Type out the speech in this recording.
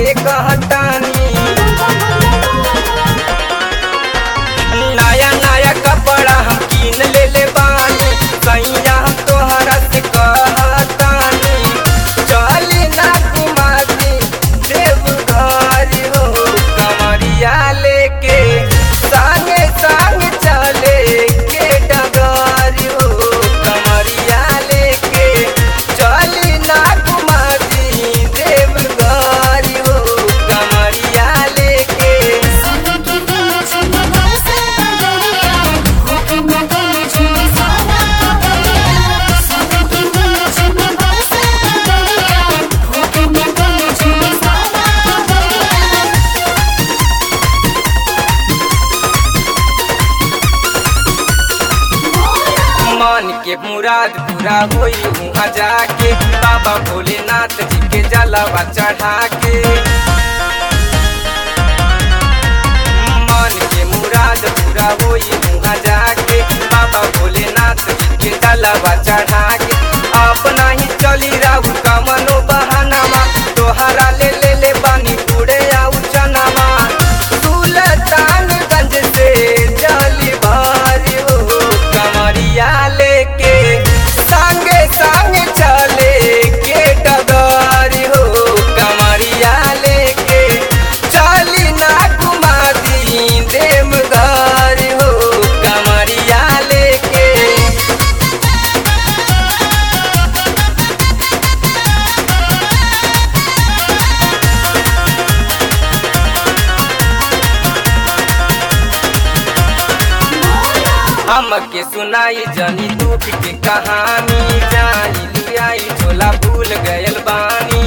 के कहतानी नया नया कपड़ा हम कीन ले ले बानी सैया हम तोहरा से कहतानी चली ना घुमाती देवघर हो कमरिया लेके संगे संग चले के डगर हो कमरिया लेके चली ना घुमाती देवघर हो कमरिया लेके सोने की दिल छुपा बरसा दरिया होके मैं गले छुपी सारा दरिया सोने की दिल छुपा बरसा दरिया होके मैं गले छुपी सारा दरिया मन के मुराद पूरा होई वहाँ जाके बाबा भोलेनाथ जी के जलवा चढ़ा के मन के मुराद पूरा होई वहाँ जाके बाबा भोलेनाथ जी के जलवा चढ़ा के अपना ही चली राहु कमनो बहानामा तोहरा ले ले ले बानी पूरे आउ चनामा सुल्तानगंज से जली भारी हो कमरिया लेके संगे संग चले के डगर हो कमरिया लेके चली ना घुमा दी देवघर हो कमरिया लेके हमके सुनाई जनी दुख के कहानी जाई लियाई झोला भूल गयल बानी